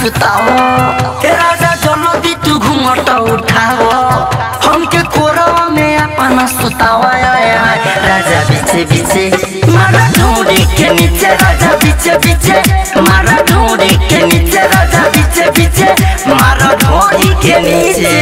सुताओ ए राजा जल्दी तू घूमट उठाओ हमके कोरवा में अपना सुताओ आय, आय, आय। राजा बीचे बीचे मारा ढूंढी के नीचे राजा बीचे बीचे मारा ढूंढी के नीचे राजा बीचे बीचे मारा ढूंढी के नीचे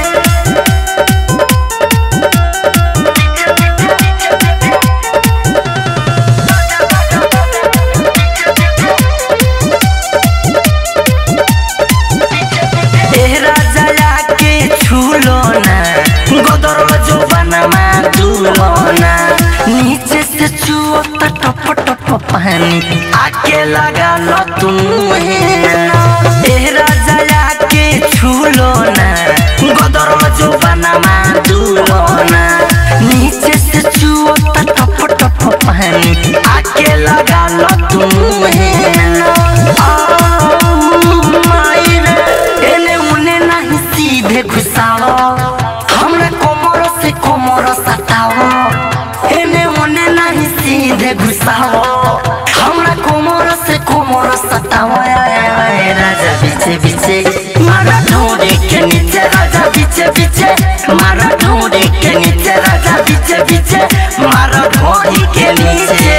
ए राजा के छूलो ना गोदर जो बनमा दूलो ना नीचे से छुओ तो टप टप पानी आके लगा लो तुम ए राजा के छूलो ना गोदर जो बनमा दूलो ना नीचे से छुओ तो टप टप पानी आके लगा लो तुम एने उने नहीं सीधे घुसाओ हमरा कोमर से कोमर सताओ एने उने नहीं सीधे घुसाओ हमरा कोमर से कोमर सताओ आय, आय, आय, राजा बीचे बीचे मारा ढूंढे के नीचे राजा बीचे बीचे मारा ढूंढे के नीचे राजा बीचे बीचे मारा ढूंढी के नीचे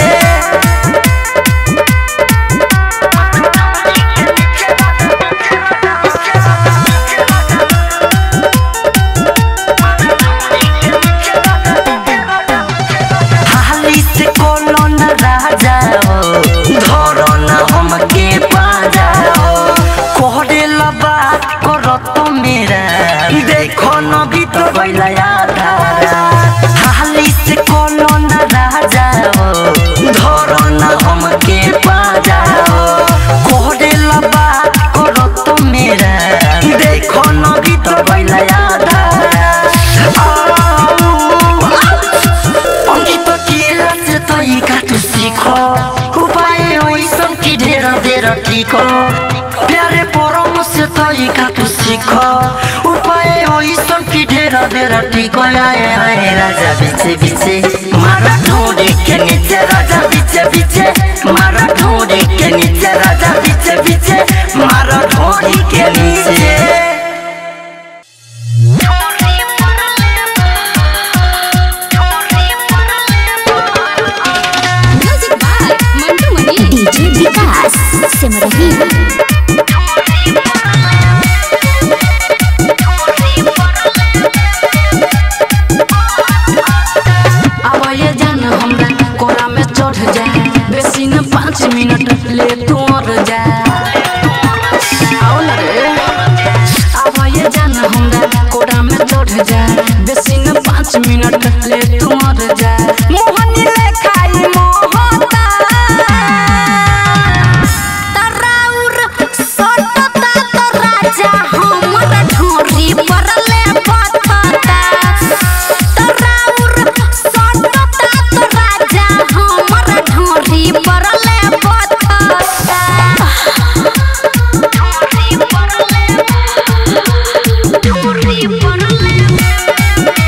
हाली से कोनो न राजा हो धरो न हमके पाजा हो कोहरे लबा करो तो मेरा देखो न भी तो बैला आधारा हाली से कोनो न राजा हो धरो न हमके पाजा हो कोहरे लबा करो तो मेरा देखो न भी तो बैला आधारा অঙ্কিত কি আছে তই কাটু শিখ উপায় ওইসব কি ঢের ঢের ঠিক প্যারে পরম সে তই কাটু শিখ উপায় ওইসব কি ঢের ঢের ঠিক আয় আয় রাজা বিছে বিছে মারা ঢোড়ে কে নিচে রাজা বিছে বিছে মারা ঢোড়ে কে নিচে রাজা বিছে বিছে মারা ঢোড়ি কে নিচে music by Mantu Mani DJ Vikas Simrahi अब ये जान हमरा कोरा में चढ़ जा बेसी न पाँच मिनट ले तू और जा आओ ना रे अब ये जान हमरा कोरा में चढ़ जा बेसी न पाँच मिनट ले तू और जा मोहनी ले खाई मोहता तराउर सटता तो राजा हमर ढोरी परले पथता तराउर सटता तो राजा हमर ढोरी परले पथता ढोरी परले ढोरी परले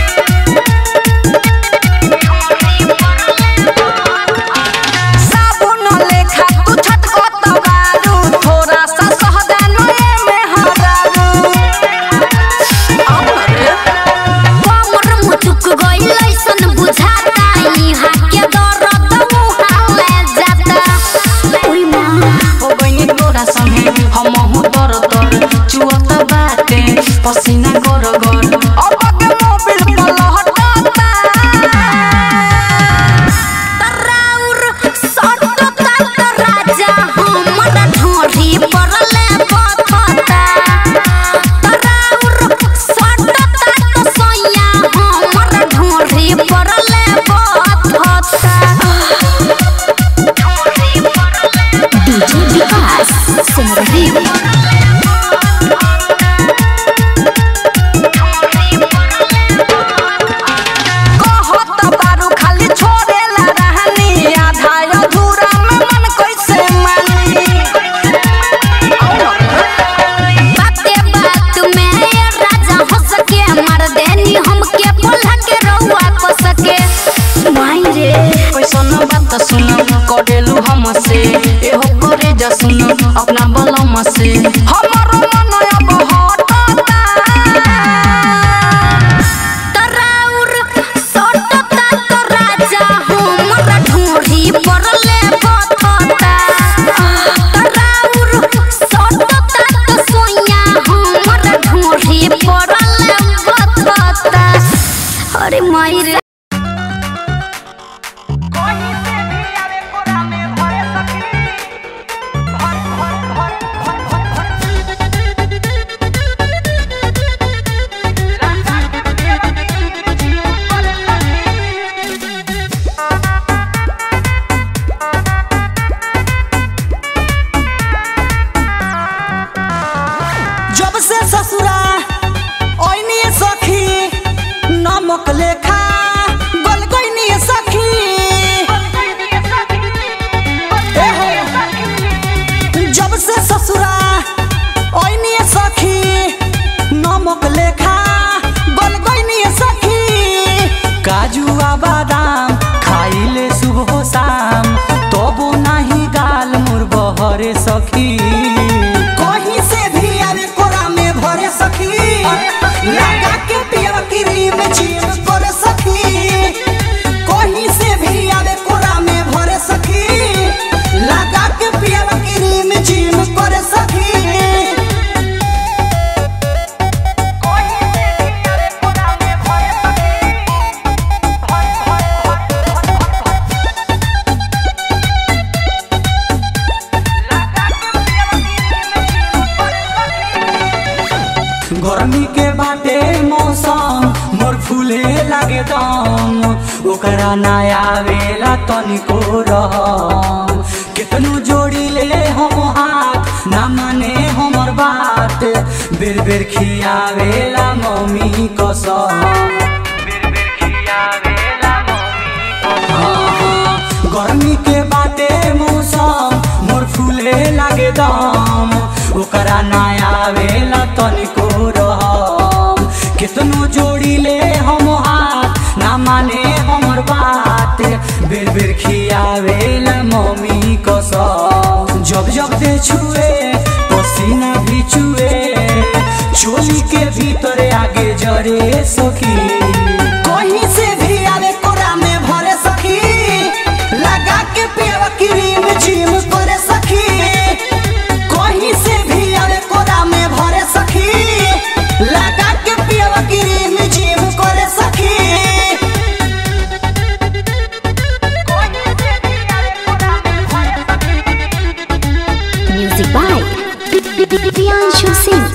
साबुन लेखा तू छटकत बारू थोड़ा सा सहदानो में हरारू आओ ना रे कमर मुटुक गइल ऐसन बुझाता इहाँ के दर्द मुहाले जाता उई माँ ओ बहिनी तोरा संगे हमहु तर तर चुअत बाटे पसीना गर गर अब के मोबिल पलहटता तराउर सटता तो राजा हमर ढोरी परले पथता तराउर सटता तो सैया हमर ढोरी परले पथता डीजे विकास सिमरही कहत बारू खाली छोड़ेला रहनी आधा अधूरा में मन कैसे मानी आओ ना रे बाते बात में ये राजा हो सके मार देनी हमके पोल्हा के रउआ को सके माई रे कैसन बात सुन करेलू हमसे एहो करे जा सुन अपना बलम से हम बाटे मौसम मोर फूले लागे दम ओकरा नया आवेला तनिको रहम केतनो जोड़ी ले हम हाथ ना माने हमर बात बेर बेर खियावेला मम्मी कसम बेर बेर खियावेला मम्मी कसम गर्मी के बाटे मौसम मोर फूले लागे दम ओकरा नया आवेला तनिको रहम केतनो जोड़ी ले हम हाथ ना माने हमर बात बेर बेर खियावेला मम्मी कसम जब जब दे छुए पसीना भी चुए चोली के भीतर आगे जरे सखी कहीं से भी आवे कोरा में भरे सखी लगा के पेवा क्रीम जिम करे सखी कहीं से भी आवे कोरा में भरे सखी लगा के पेवा क्रीम जिम करे सखी Music by Priyanshu Singh.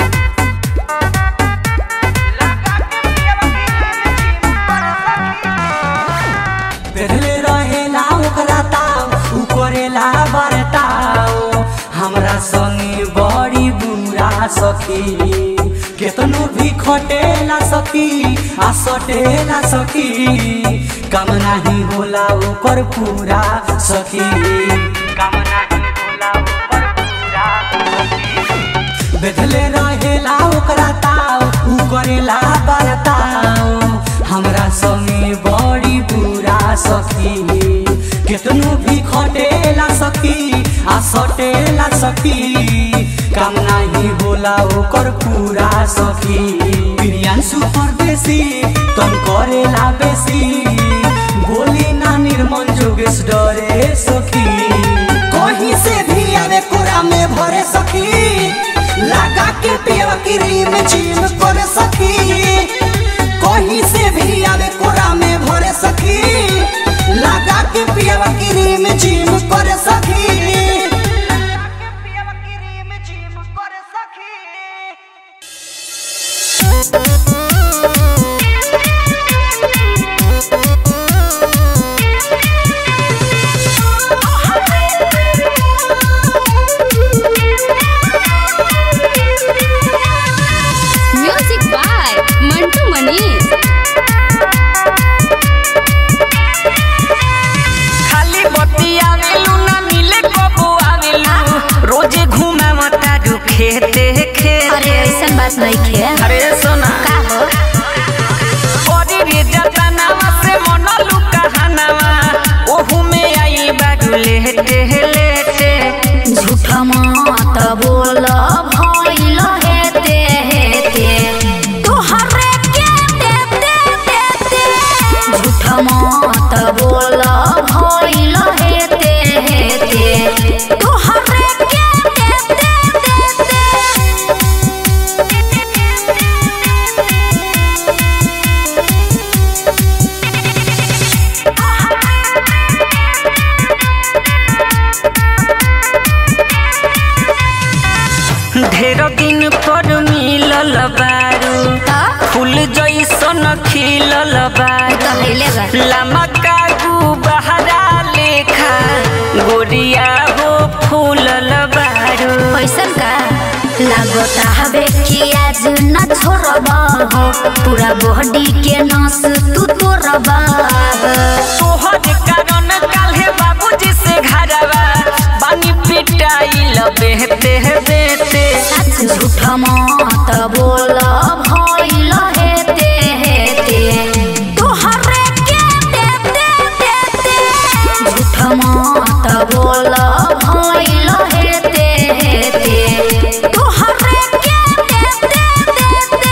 पहले रहेला ओकरा ताव उ करेला बरताव हमरा संगे बड़ी बुरा सखी केतनो भी खटेला सखी आ सटेला सखी काम नाही होला ओकर पूरा सखी काम नाही होला ओकर पूरा सखी बेधले रहेला ओकरा ताव उ करेला बरताव हमरा संगे बड़ी बुरा सखी केतनो भी खटेला सखी आ सटेला सखी काम नाही होला ओकर पूरा सखी प्रियांशु परदेसी तन करेला बेसी बोली ना निर्मल जोगेश डरे सखी कहीं से भी आवे कोरा में भरे सखी लगा के पिया क्रीम जिम करे सखी कहीं से भी आवे कोरा में भरे सखी लगा के पिया क्रीम जिम करे सखी Music by Mantu Manish. खाली बत्ती आवेलू ना मिले कबो आवेलू रोजे घुमावता दू खेते खेते अरे ऐसा बात नहीं खे अरे सोना का हो बड़ी रे जतनावा से मनलू कहानावा ओहू में आई बाडू लेटे लेटे झूठ मत बोल भइल हेते हेते तोहरे के देते देते झूठ मत बोल भइल हेते हेते तोहरे के देते देते ढेर दिन पर मिलल बारू ता फूल जैसन खिलल बारू कहले बा लमा कागू बहरा लेखा गोरिया हो फूलल बारू पैसन का लागता हवे कि आज न छोड़बा हो पूरा बॉडी के नस तू तोड़बा तोहर कारण काल्हे बाबूजी से घरवा बानी पिटाइल बेहते बेहते झूठ मत बोल भइल हेते हेते तोहरे के देते देते झूठ मत बोल भइल हेते हेते तोहरे के देते देते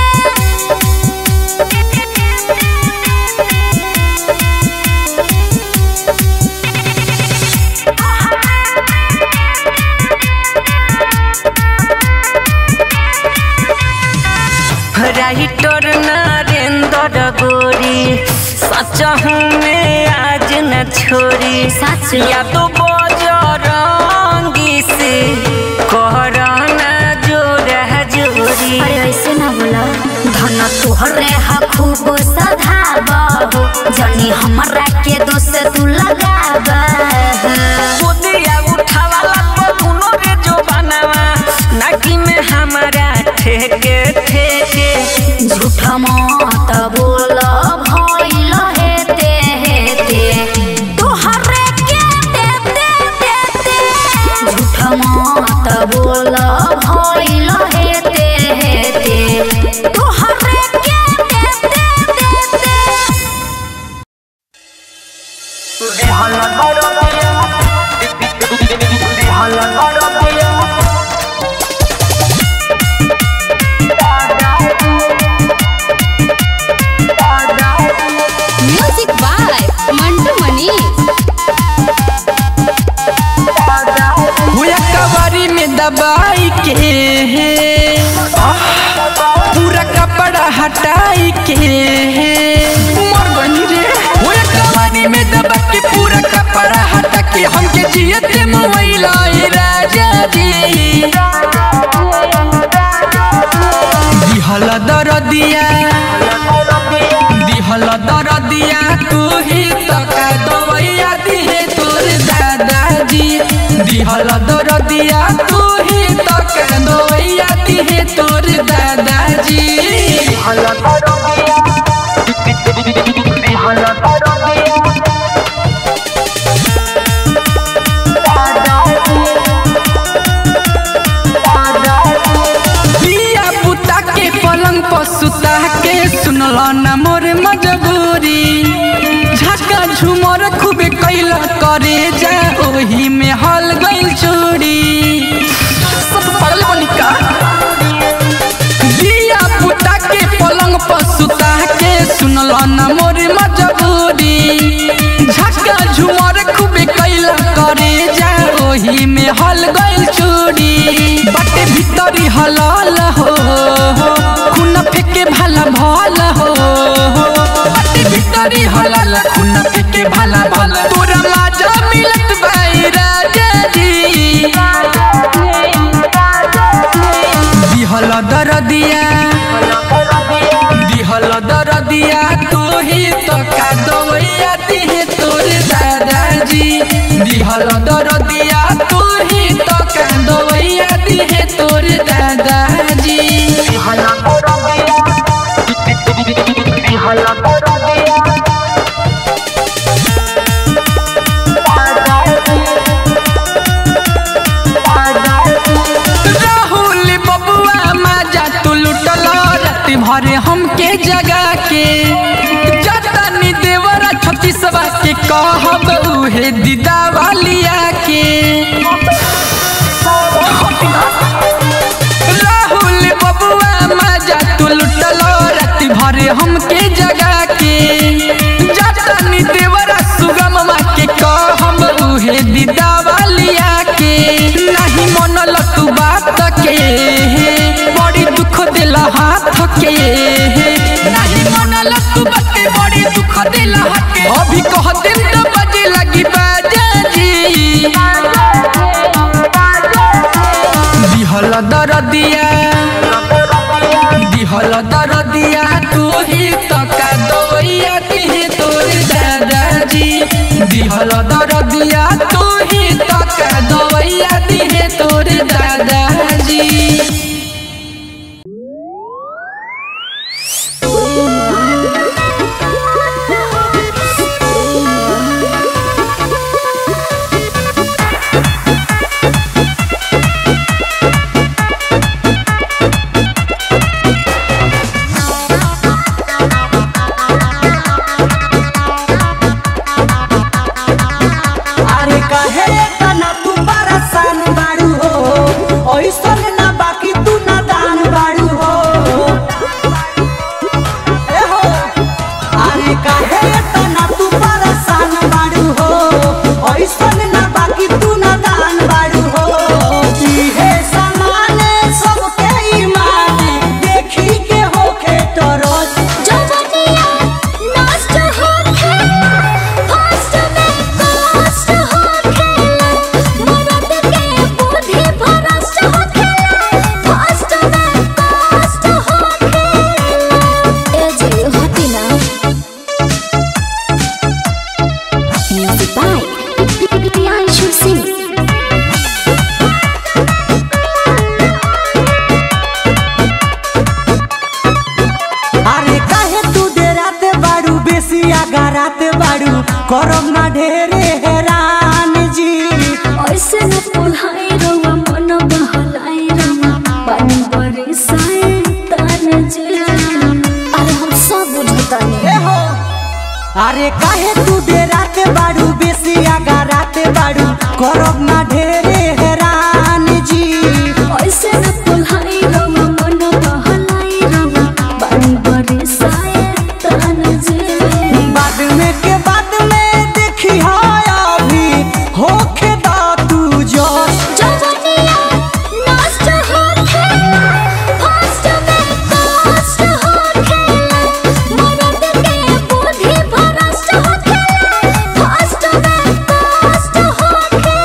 राइटर नरेंद्र गोरी सच में आज न छोरी सच या तो बजरंगी से करना जोरा जोरी अरे ऐसे ना बोला धन तोहरे हा खूब सधाबो जनी हमरा के दोष तू लगाब गोदिया उठावाला तो दुनो रे जो बनावा नाकी में हमारा ठेके ठेके झूठ मत बोल भइल हेते हेते तोहरे के देते देते झूठ मत बोल भइल हेते हेते तोहरे के देते देते म्यूजिक बाय मंटू मनीष हुआ कबारी में दबाई के आह, पूरा कपड़ा हटाई के मर गई रे हुआ कबारी में दबा के पूरा कपड़ा हटा के हमके जियते मोबाइल राजा जी दिहल दरदिया दिहल दरदिया तू ही तका दवैया दिहे तोर दादाजी दिहल दरदिया तू ही तका दवैया दिहे तोर दादाजी दिया पुता के पलंग पर सुता के सुनल न मोर मजबूरी झटका झुमर खूबे कैल करे जा ओही में हल गइल चोरी सब पगल बनी का दिया पुता के पलंग पर सुता के सुनल न मोर मजबूरी झटका झुमर खूबे कैल करे जा ओही में हल गइल चोरी बाटे भीतरी हलाल हो खून फेके भला भल हो बाटे भीतरी हलाल खून फेके भला भल तोरा माजा मिलत भाई राजा जी दिहल दरदिया दिहल दरदिया तू ही तो का दवैया दिहे तोर दादाजी दिहल दरदिया तू ही तो का दवैया दिहे तोर दादाजी राहुल बबुआ माजा तू लुटल राति भरे हमके जगा के जतनी देवरा छत्तीसवा के कहब उहे दीदा वालिया के राहुल बबुआ माजा तू लुटल राति भरे हमके जगा के जतनी देवरा सुगमवा के कहब उहे दीदा वालिया के नहीं मनल तू बात के बड़ी दुख दिल हाथ के नहीं मनल तू बात के बड़ी दुख दिल हाथ के अभी कह दिन तो बजे लगी बाजा जी दिहल दरदिया दिहल दरदिया तू ही तका दवैया दिहे तोर दादाजी दिहल दरदिया तू ही तका दवैया दिहे तोर दादाजी Thank करब ना ढेरे हैरान जी ऐसे न पुल्हाई रवा मन बहलाई रवा पानी बरसाए तान जे अरे हम सब बुझतानी ए हो अरे काहे तू डेराते बाड़ू बेसी आगा राते बाड़ू करब ना ढेरे हैरान जी ऐसे न पुल्हाई रवा मन बहलाई रवा पानी बरसाए तान जे बाद में के बाद में देखी हाय अभी होखे दा तू जोश जवनिया नष्ट होखे फास्ट में कष्ट होखे मरद के बुद्धि भ्रष्ट होखे फास्ट में कष्ट होखे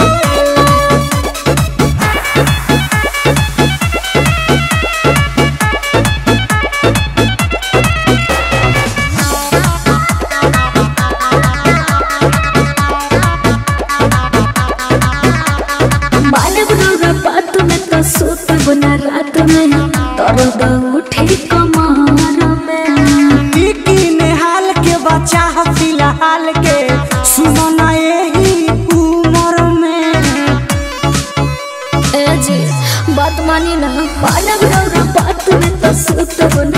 बालक रौरा बात में तो सोत गुना रात में दर्द उठे कमर में टिकी नेहाल के बच्चा ह फिलहाल के सुनो ना यही उम्र में ए जी बात मानी ना बालक रौरा बात में तो सोत गुना